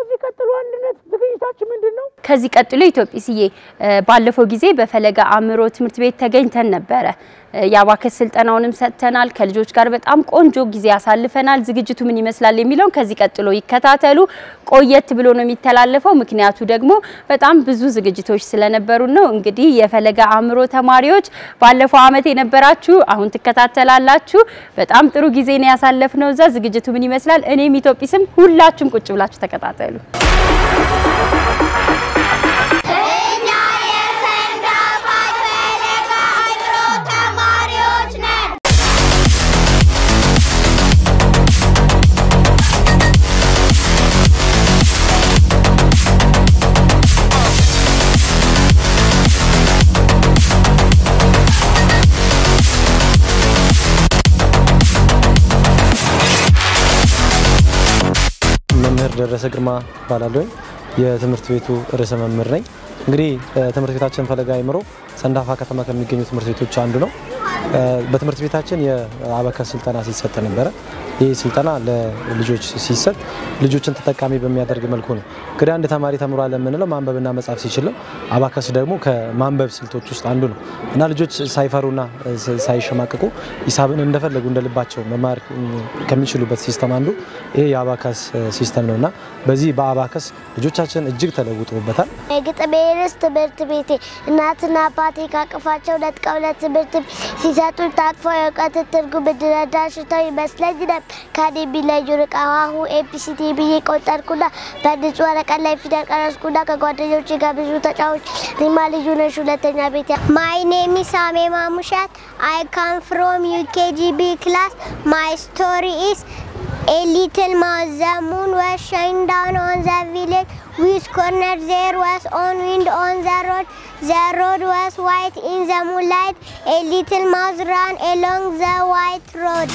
ከዚህ ቀጥሎ አንድነት ዝግጅታችን ምንድን ነው? ከዚህ ቀጥሎ ኢትዮጵስዬ ባለፈው ጊዜ በፈለገ አእምሮ ትምህርት ቤት ተገኝተን ነበረ። የአባከስ ስልጠናውንም ሰጥተናል። ከልጆች ጋር በጣም ቆንጆ ጊዜ አሳልፈናል። ዝግጅቱ ምን ይመስላል የሚለውን ከዚህ ቀጥሎ ይከታተሉ። ቆየት ብሎ ነው የሚተላለፈው፣ ምክንያቱ ደግሞ በጣም ብዙ ዝግጅቶች ስለነበሩ ነው። እንግዲህ የፈለገ አእምሮ ተማሪዎች ባለፈው ዓመት የነበራችሁ አሁን ትከታተላላችሁ። በጣም ጥሩ ጊዜ ነው ያሳለፍነው እዛ። ዝግጅቱ ምን ይመስላል? እኔም ኢትዮጵስም ሁላችሁም ቁጭ ብላችሁ ተከታተሉ። መምህር ደረሰ ግርማ እባላለሁ። የትምህርት ቤቱ ርዕሰ መምህር ነኝ። እንግዲህ ትምህርት ቤታችን ፈለገ አእምሮ ሰንዳፋ ከተማ ከሚገኙ ትምህርት ቤቶች አንዱ ነው። በትምህርት ቤታችን የአበከስ ስልጠና ሲሰጥ ነበረ። ይህ ስልጠና ለልጆች ሲሰጥ ልጆችን ተጠቃሚ በሚያደርግ መልኩ ነው። እንግዲህ አንድ ተማሪ ተምሯል የምንለው ማንበብና መጻፍ ሲችል ነው። አባከስ ደግሞ ከማንበብ ስልቶች ውስጥ አንዱ ነው እና ልጆች ሳይፈሩና ሳይሸማቀቁ ሂሳብን እንደፈለጉ እንደልባቸው መማር ከሚችሉበት ሲስተም አንዱ ይሄ የአባከስ ሲስተም ነው እና በዚህ በአባከስ ልጆቻችን እጅግ ተለውጦበታል። የግጥሜ ርዕስ ትምህርት ቤቴ እናትና አባቴ ካቅፋቸው ነጥቀው ለትምህርት ሲሰጡ ታቅፈው የእውቀት ትርጉም እንድረዳ ሽተው ይመስለኝ ነበር። ከኔ የሚለዩ ርቃ ሀሁ ኤቢሲዲ ብዬ ቆጠርኩና በንጹህ ወረቀት ላይ ፊደል ቀረጽኩና ከጓደኞቼ ጋር ብዙ ተጫዎች ሪማ ልዩ ነሽ ሁለተኛ ቤት ማይ ኔም ኢዝ ሳሜ ማሙሻት አይ ካም ፍሮም ዩኬጂቢ ክላስ ማይ ስቶሪ ኢዝ A little mouse, the moon was shining down on the village. Which corner there was on wind on the road. The road was white in the moonlight. A little mouse ran along the white road.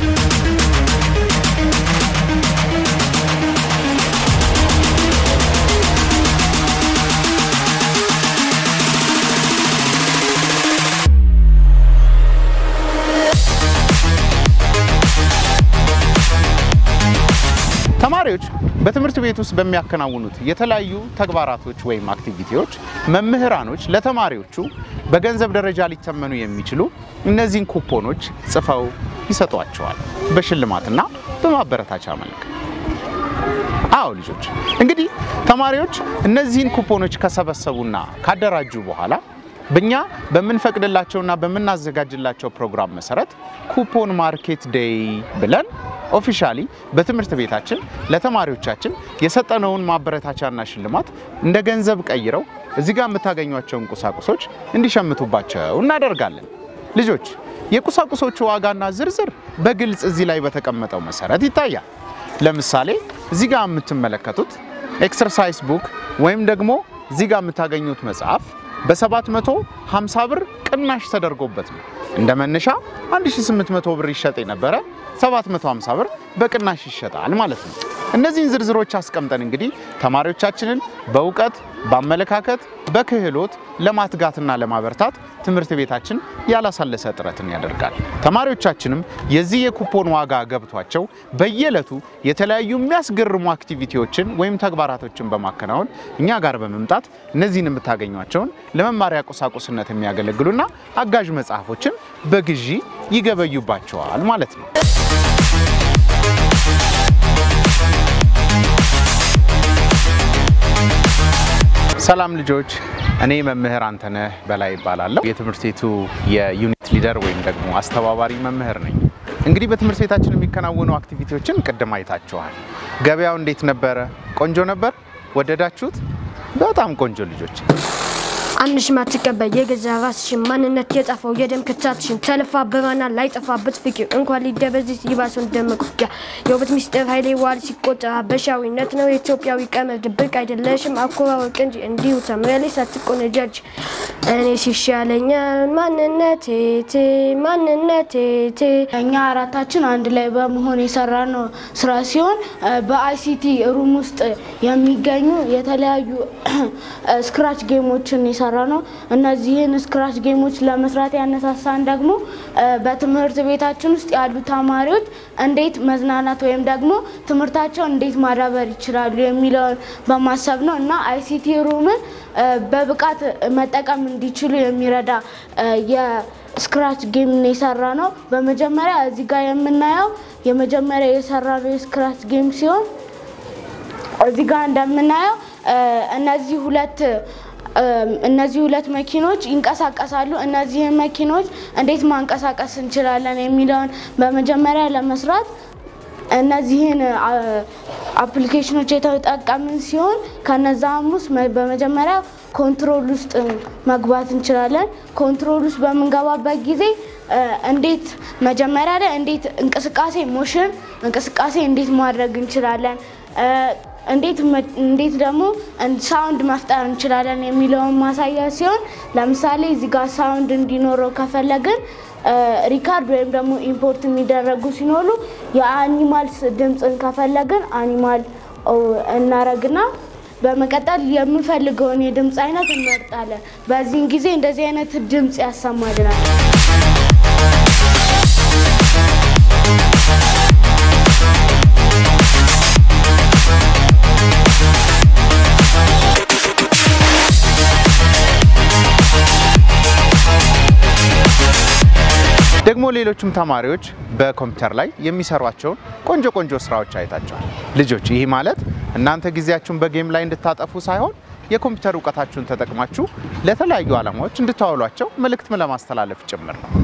ተማሪዎች በትምህርት ቤት ውስጥ በሚያከናውኑት የተለያዩ ተግባራቶች ወይም አክቲቪቲዎች መምህራኖች ለተማሪዎቹ በገንዘብ ደረጃ ሊተመኑ የሚችሉ እነዚህን ኩፖኖች ጽፈው ይሰጧቸዋል በሽልማትና በማበረታቻ መልክ። አዎ ልጆች እንግዲህ ተማሪዎች እነዚህን ኩፖኖች ከሰበሰቡና ካደራጁ በኋላ በእኛ በምንፈቅድላቸውና በምናዘጋጅላቸው ፕሮግራም መሰረት ኩፖን ማርኬት ዴይ ብለን ኦፊሻሊ በትምህርት ቤታችን ለተማሪዎቻችን የሰጠነውን ማበረታቻና ሽልማት እንደ ገንዘብ ቀይረው እዚህ ጋር የምታገኟቸውን ቁሳቁሶች እንዲሸምቱባቸው እናደርጋለን። ልጆች የቁሳቁሶቹ ዋጋና ዝርዝር በግልጽ እዚህ ላይ በተቀመጠው መሰረት ይታያል። ለምሳሌ እዚህ ጋር የምትመለከቱት ኤክሰርሳይዝ ቡክ ወይም ደግሞ እዚህ ጋር የምታገኙት መጽሐፍ በ750 ብር ቅናሽ ተደርጎበት ነው። እንደ መነሻ 1800 ብር ይሸጥ የነበረ 750 ብር በቅናሽ ይሸጣል ማለት ነው። እነዚህን ዝርዝሮች አስቀምጠን እንግዲህ ተማሪዎቻችንን በእውቀት፣ በአመለካከት፣ በክህሎት ለማትጋትና ለማበርታት ትምህርት ቤታችን ያላሳለሰ ጥረትን ያደርጋል። ተማሪዎቻችንም የዚህ የኩፖን ዋጋ ገብቷቸው በየዕለቱ የተለያዩ የሚያስገርሙ አክቲቪቲዎችን ወይም ተግባራቶችን በማከናወን እኛ ጋር በመምጣት እነዚህን የምታገኟቸውን ለመማሪያ ቁሳቁስነት የሚያገለግሉና አጋዥ መጽሐፎችን በግዢ ይገበዩባቸዋል ማለት ነው። ሰላም ልጆች፣ እኔ መምህር አንተነህ በላይ ይባላለሁ። የትምህርት ቤቱ የዩኒት ሊደር ወይም ደግሞ አስተባባሪ መምህር ነኝ። እንግዲህ በትምህርት ቤታችን የሚከናወኑ አክቲቪቲዎችን ቅድም አይታችኋል። ገበያው እንዴት ነበረ? ቆንጆ ነበር? ወደዳችሁት? በጣም ቆንጆ ልጆች። አንሽ ማትቀበል የገዛ ራስሽን ማንነት የጠፋው የደም ክታትሽን ተልፋ በማና ላይጠፋበት ፍቅር እንኳን ሊደበዝዝ ይባሱን ደመቁያ የውበት ሚስጥር ኃይሌ ዋል ሲቆጠር ሀበሻዊነት ነው የኢትዮጵያዊ ቀመር ድብቅ አይደለሽም አኮራወቅ እንጂ እንዲሁ ተምረሌ ሳትቆነጃጅ እኔ ሲሻለኛል ማንነቴ ቴ ማንነቴ ቴ እኛ አራታችን አንድ ላይ በመሆን የሰራ ነው ስራ ሲሆን በአይሲቲ ሩም ውስጥ የሚገኙ የተለያዩ ስክራች ጌሞችን የሰራ የሰራ ነው። እነዚህን ስክራች ጌሞች ለመስራት ያነሳሳን ደግሞ በትምህርት ቤታችን ውስጥ ያሉ ተማሪዎች እንዴት መዝናናት ወይም ደግሞ ትምህርታቸውን እንዴት ማዳበር ይችላሉ የሚለውን በማሰብ ነው እና አይሲቲ ሩምን በብቃት መጠቀም እንዲችሉ የሚረዳ የስክራች ጌም የሰራ ነው። በመጀመሪያ እዚህ ጋር የምናየው የመጀመሪያ የሰራ ነው የስክራች ጌም ሲሆን እዚህ ጋር እንደምናየው እነዚህ ሁለት እነዚህ ሁለት መኪኖች ይንቀሳቀሳሉ። እነዚህን መኪኖች እንዴት ማንቀሳቀስ እንችላለን የሚለውን በመጀመሪያ ለመስራት እነዚህን አፕሊኬሽኖች የተጠቀምን ሲሆን ከነዛም ውስጥ በመጀመሪያ ኮንትሮል ውስጥ መግባት እንችላለን። ኮንትሮል ውስጥ በምንገባበት ጊዜ እንዴት መጀመሪያ ላይ እንዴት እንቅስቃሴ ሞሽን እንቅስቃሴ እንዴት ማድረግ እንችላለን እንዴት እንዴት ደግሞ ሳውንድ መፍጠር እንችላለን የሚለውን ማሳያ ሲሆን ለምሳሌ እዚህ ጋር ሳውንድ እንዲኖረው ከፈለግን ሪካርድ ወይም ደግሞ ኢምፖርት የሚደረጉ ሲኖሩ የአኒማልስ ድምፅን ከፈለግን አኒማል እናረግና በመቀጠል የምንፈልገውን የድምፅ አይነት እንመርጣለን። በዚህን ጊዜ እንደዚህ አይነት ድምፅ ያሰማልናል። ደግሞ ሌሎችም ተማሪዎች በኮምፒውተር ላይ የሚሰሯቸውን ቆንጆ ቆንጆ ስራዎች አይታቸዋል። ልጆች ይህ ማለት እናንተ ጊዜያችሁን በጌም ላይ እንድታጠፉ ሳይሆን የኮምፒውተር እውቀታችሁን ተጠቅማችሁ ለተለያዩ ዓላማዎች እንድታውሏቸው መልእክትም ለማስተላለፍ ጭምር ነው።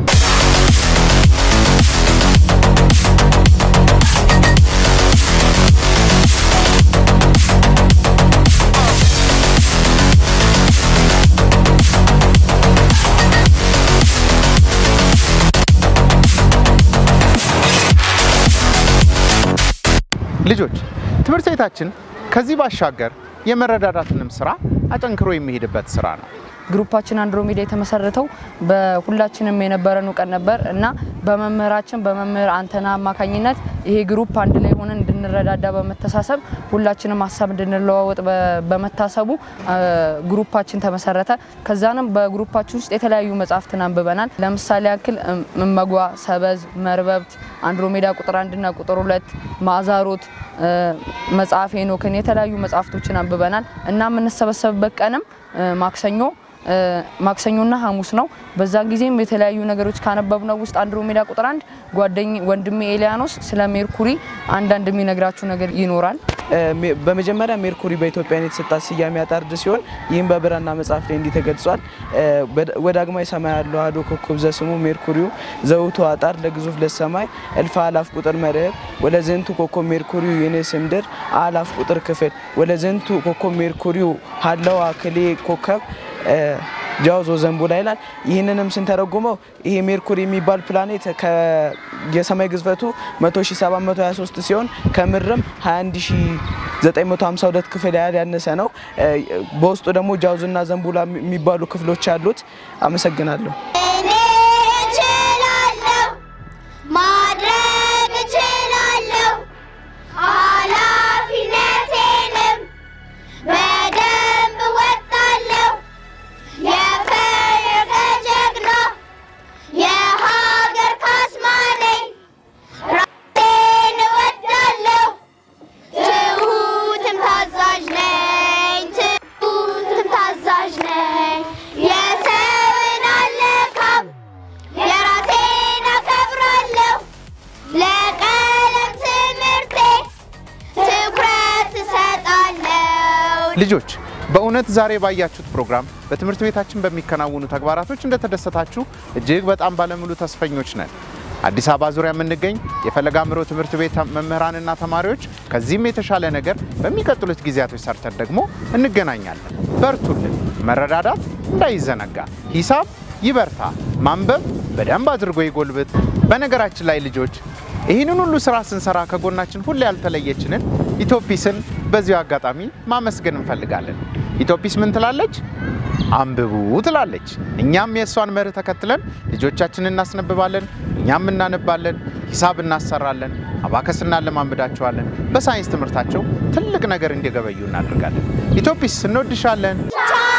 ልጆች ትምህርት ቤታችን ከዚህ ባሻገር የመረዳዳትንም ስራ አጠንክሮ የሚሄድበት ስራ ነው። ግሩፓችን አንድሮሜዳ የተመሰረተው በሁላችንም የነበረን እውቀት ነበር እና በመምህራችን በመምህር አንተና አማካኝነት ይሄ ግሩፕ አንድ ላይ ሆነን እንድንረዳዳ በመተሳሰብ ሁላችንም ሀሳብ እንድንለዋወጥ በመታሰቡ ግሩፓችን ተመሰረተ። ከዛንም በግሩፓችን ውስጥ የተለያዩ መጽሐፍትን አንብበናል። ለምሳሌ ያክል እመጓ፣ ሰበዝ፣ መርበብት፣ አንድሮሜዳ ቁጥር አንድና ቁጥር ሁለት፣ ማዕዛሮት፣ መጽሐፍ ሄኖክን የተለያዩ መጽሐፍቶችን አንብበናል እና የምንሰበሰብበት ቀንም ማክሰኞ ማክሰኞና ሐሙስ ነው። በዛን ጊዜም የተለያዩ ነገሮች ካነበብነው ውስጥ አንድሮሜዳ ቁጥር አንድ ጓደኝ ወንድሜ ኤሊያኖስ ስለ ሜርኩሪ አንዳንድ የሚነግራችሁ ነገር ይኖራል። በመጀመሪያ ሜርኩሪ በኢትዮጵያን የተሰጣት ስያሜ አጣርድ ሲሆን ይህም በብራና መጽሐፍ ላይ እንዲህ ተገልጿል። ወዳግማይ ሰማይ ያለው አሐዱ ኮከብ ዘስሙ ሜርኩሪው ዘውቱ አጣር ለግዙፍ ለሰማይ እልፍ አላፍ ቁጥር መርህብ ወለዘንቱ ኮከብ ሜርኩሪው የንስ ምድር አላፍ ቁጥር ክፍል ወለዘንቱ ኮከብ ሜርኩሪው ሀለው አክሌ ኮከብ ጃውዞ ዘንቡላ ይላል። ይህንንም ስንተረጉመው ይሄ ሜርኩሪ የሚባል ፕላኔት የሰማይ ግዝፈቱ 100723 ሲሆን ከምድርም 21952 ክፍል ያህል ያነሰ ነው። በውስጡ ደግሞ ጃውዞና ዘንቡላ የሚባሉ ክፍሎች አሉት። አመሰግናለሁ። እኔ እችላለሁ፣ ማድረግ እችላለሁ፣ ኃላፊነቴንም በደንብ እወጣለሁ። የፈለገ ጀግና የሀገር ካስማ ነኝ። ራሴን እወዳለሁ፣ ትሁትም ታዛዥ ነኝ። ትሁትም ታዛዥ ነኝ። የሰውን አልነካም፣ የራሴን አከብራለሁ። ለቀለም ትምህርቴ ትኩረት እሰጣለሁ። ልጆች በእውነት ዛሬ ባያችሁት ፕሮግራም በትምህርት ቤታችን በሚከናወኑ ተግባራቶች እንደተደሰታችሁ እጅግ በጣም ባለሙሉ ተስፈኞች ነን። አዲስ አበባ ዙሪያ የምንገኝ የፈለገ አእምሮ ትምህርት ቤት መምህራንና ተማሪዎች ከዚህም የተሻለ ነገር በሚቀጥሉት ጊዜያቶች ሰርተን ደግሞ እንገናኛለን። በርቱልን። መረዳዳት እንዳይዘነጋ፣ ሂሳብ ይበርታ፣ ማንበብ በደንብ አድርጎ ይጎልብት። በነገራችን ላይ ልጆች ይህንን ሁሉ ስራ ስንሰራ ከጎናችን ሁሌ ያልተለየችንን ኢትዮጲስን በዚሁ አጋጣሚ ማመስገን እንፈልጋለን። ኢትዮጲስ ምን ትላለች? አንብቡ ትላለች። እኛም የእሷን መርህ ተከትለን ልጆቻችንን እናስነብባለን፣ እኛም እናነባለን፣ ሂሳብ እናሰራለን፣ አባከስ እናለማምዳቸዋለን። በሳይንስ ትምህርታቸው ትልቅ ነገር እንዲገበዩ እናደርጋለን። ኢትዮጲስ እንወድሻለን። ቻው